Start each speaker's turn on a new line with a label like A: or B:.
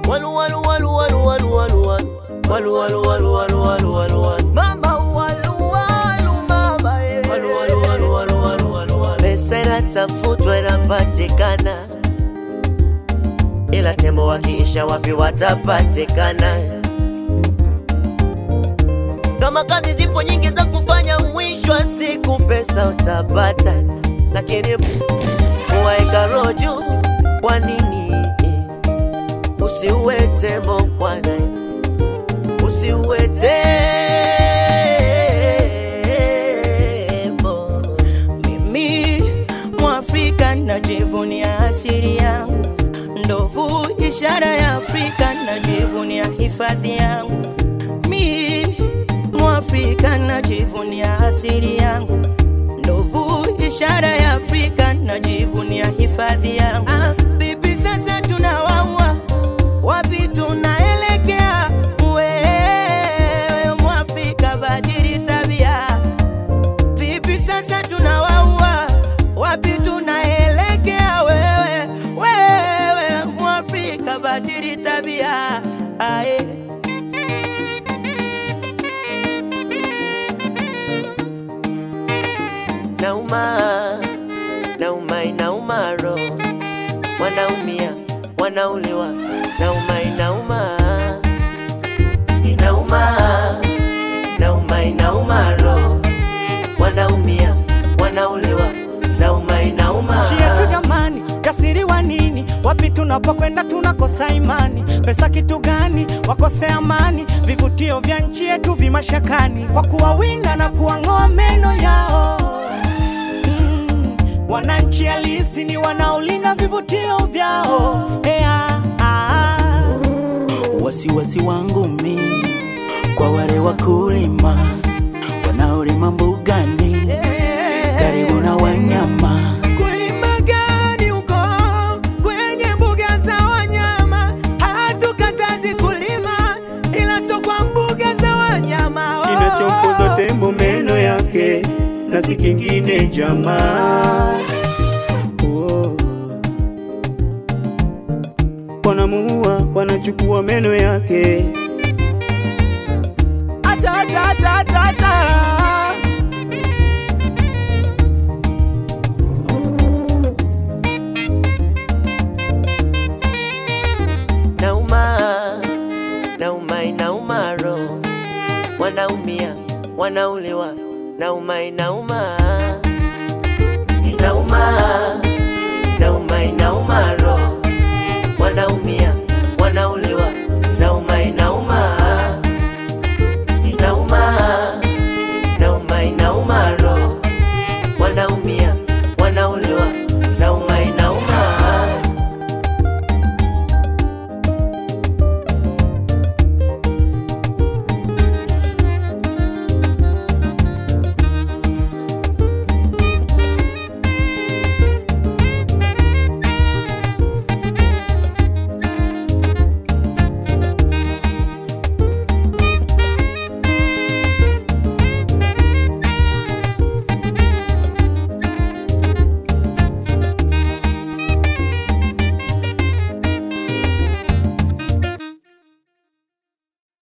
A: Walu walu walu walu walu walu walu walu walu walu walu walu walu walu mama walu walu mama eh. walu walu walu walu walu walu walu pesa inatafutwa inapatikana, ila tembo wakiisha wapi watapatikana? Kama kazi zipo nyingi za kufanya, mwisho wa siku pesa utapata, lakini kuwaeka roho juu, kwa nini usiue tembo bwana? Usiue tembo.
B: Mimi Mwafrika najivunia asili yangu, ndovu ishara ya Afrika najivunia hifadhi yangu. Mi Mwafrika najivunia asili yangu, ndovu ishara ya Afrika najivunia hifadhi yangu. Ah, bibi sasa tunawaua wapi tunaelekea? Wewe Mwafrika badili tabia Vipi sasa tunawaua, wapi tunaelekea? Wewe wewe Mwafrika, badili tabia aye.
A: Nauma, nauma, inauma roho, wanaumia, wanauliwa, nauma, inauma, inauma, nauma, inauma roho, wanaumia, wanauliwa, nauma, inauma.
C: nchi yetu jamani, jasiri wa nini? Wapi tunapokwenda tunakosa imani. Pesa kitu gani? Wakose amani. Vivutio vya nchi yetu vimashakani, kwa kuwawinda na kuwang'oa meno yao. Mm, wananchi halisi ni wanaolinda vivutio vyao. Ea, ah. Wasiwasi wangu mi kwa wale wakulima wanaolima mbugani karibu na wanyama kulima gani huko kwenye mbuga za wanyama? Hatukatazi kulima, ila sio kwa mbuga za wanyama. Oh.
D: kinachompoza tembo meno yake na si kingine jamaa. Oh. Wanamuua, wanachukua meno yake.
C: Ata, ata, ata, ata, ata.
A: Nauma, nauma, inauma roho, wanaumia, wanauliwa, nauma, inauma, inauma,